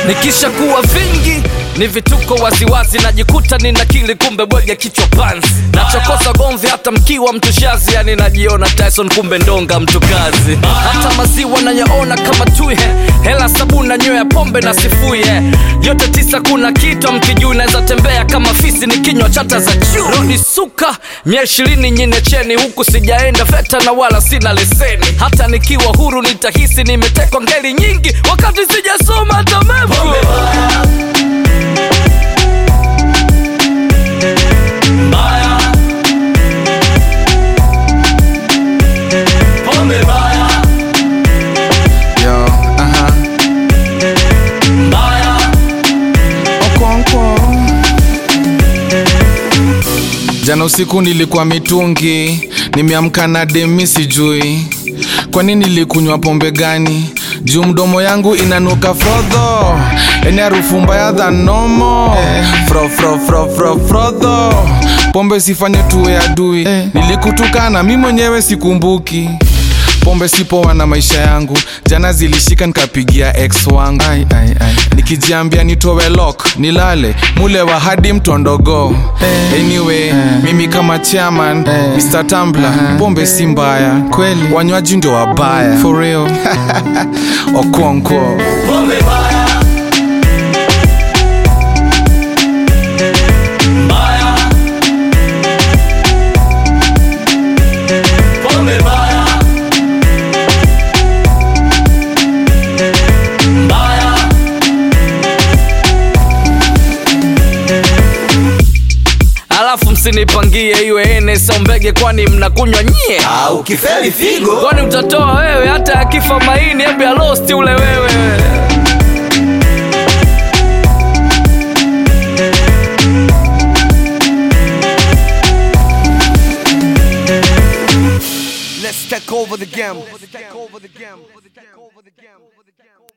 nikisha kuwa vingi ni vituko waziwazi najikuta nina kili kumbe bwege kichwa panzi nachokoza gomvi hata mkiwa mtushazi yani najiona tyson kumbe ndonga mtu kazi hata maziwa nayaona kama tui hela sabuna nyweo ya pombe na sifuye yote tisa kuna kitu mkijuu naweza tembea kama fisi ni kinywa chata za juu rodi suka mia ishirini nyine cheni huku sijaenda veta na wala sina leseni hata nikiwa huru nitahisi nimetekwa ngeli nyingi wakati sijasoma hata mevu Yo, aha. Okonkwo. Jana usiku nilikuwa mitungi, nimeamka na demi sijui kwa nini nilikunywa pombe gani juu mdomo yangu inanuka frodho eni harufu mbaya than nomo fro fro fro fro frodho pombe sifanye tuwe adui nilikutukana mi mwenyewe sikumbuki pombe sipoa na maisha yangu jana zilishika nikapigia ex wangu ai, ai, ai. nikijiambia nitowe lok nilale mule wa hadi mtondogo anyway mimi kama chairman mr tambla pombe si mbaya kweli wanywaji ndio wabaya for real okonkwo alafu msinipangie iwe ene sombege kwani mnakunywa nyie au kifeli figo kwani utatoa wewe hata akifa maini hebu ya losti ule wewe Let's take over the game.